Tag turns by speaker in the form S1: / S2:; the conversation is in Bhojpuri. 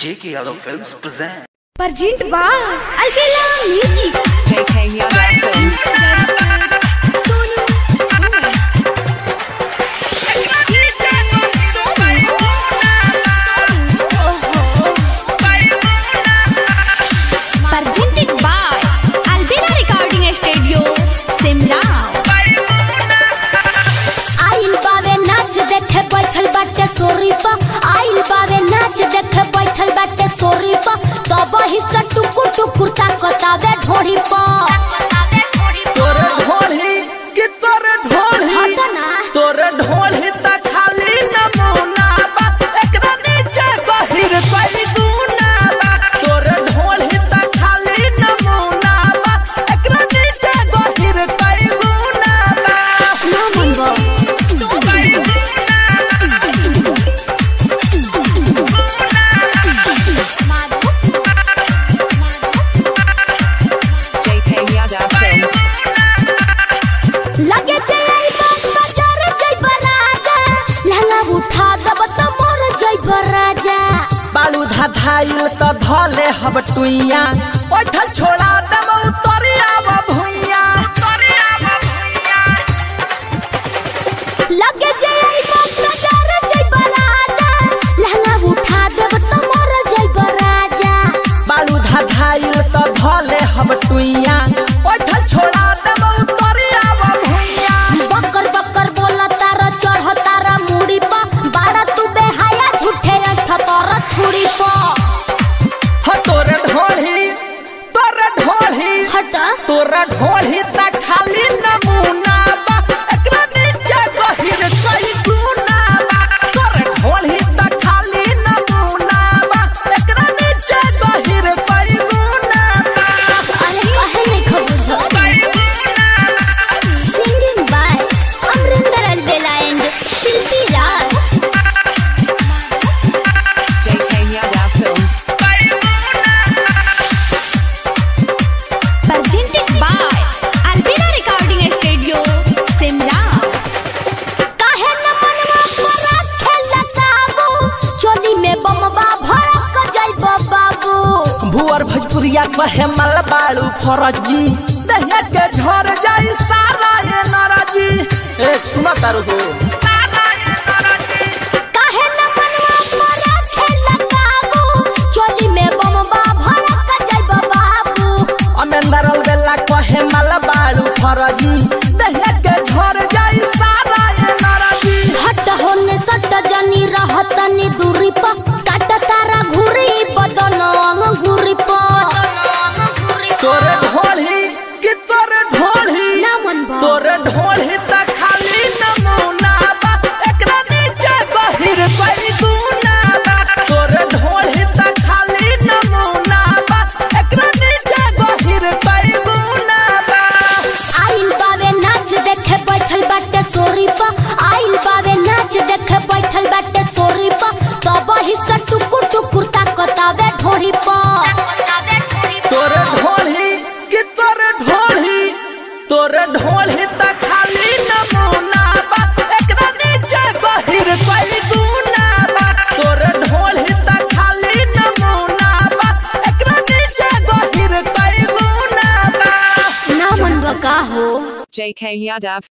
S1: J.K. Yadav Films present.
S2: Pergint ba Alvela Music
S3: JK Yadav Films.
S2: Presented by Alvela Recording Studio Simla
S4: आइल बावे नाच देखे बैठल बाटे सोरी पा आइल बावे नाच देखे बैठल बाटे सोरी पा तब ही से टुकुर टुकुर ताकतावे ढोरी पा
S5: तोरे ढोली कि तोरे ढोली
S4: हट ना।
S5: तोरे ढोली त खाली नमूना बा एकरा नीचे बहिर कोई गुना बा तोरे ढोली त खाली नमूना बा एकरा नीचे बहिर कोई गुना बा
S4: ना मनबो
S3: JK Yadav Films.
S4: लगे जे आई बात बाजार जइब राजा लहंगा उठा दब त मोर जइब राजा
S5: बालू धाधाइल त धले हब टुइया ओठल छोड़ा दम उतरिया भुइया
S4: लगे जे आई बात बाजार जइब राजा लहंगा उठा दब त मोर जइब राजा
S5: बालू धाधाइल त धले हब टुइया ओठल छोड़ा दम उतरिया भुइया
S4: बकर बकर बोला तारा चढ़ तारा मुड़ी पा बाड़ा तू बेहाया झूठे अंठ तारा छुरी पा
S5: ह तोरे ढोली तोरे ढोली
S4: हटा
S5: तोरे ढोली त खाली नमूना बा एकरा नीचे गहिर कई गुना बा तोरे ढोली त खाली नमूना बा एकरा नीचे गहिर कई गुना बा
S4: अरे कहे नहीं खबुज singing by Amrinder Albela and Shilpi Raj
S3: JK Yadav Films.
S2: Presented by Alvela Recording Studio Simla
S4: काहे न मनवा पर खेल काबू चोली में बमबा भड़क जाइब बाबू
S5: भुअर भोजपुरिया कहे मल बाड़ू फरजी दहिया के झर जाई सारा ये नरजी ए सुना तारू हो
S4: काहे न मनवा पर खेल काबू चोली में बमबा भड़क जाइब बाबू
S5: अमेंदर बेला कहे मल बाड़ू फरजी दहिया के झर जाई सारा ये नरजी
S4: हट होने सट जनी रहतनी दूरी प काट तारा घुरी बदन अंगूरी प
S5: तोरे ढोली कि तोरे ढोली
S4: ना मन बा
S5: तोरे ढोली त खाली नमूना बा एकरा नीचे बहिर कोई गुना बा तोरे ढोली त खाली नमूना बा एकरा नीचे बहिर कोई गुना बा
S4: आइल बावे नाच देखे बैठल बाटे सोरी प आइल बावे नाच देखे बैठल बाटे सोरी प तब ही से टुकुर टुकुर ताकतावे ढोरी प
S5: तोरे ढोली कि तोरे ढोली तोरे ढोली त खाली नमूना बा एकरा नीचे बहिर कोई गुना बा तोरे ढोली त खाली नमूना बा एकरा नीचे बहिर कोई गुना बा
S4: ना मन बा का हो
S3: JK Yadav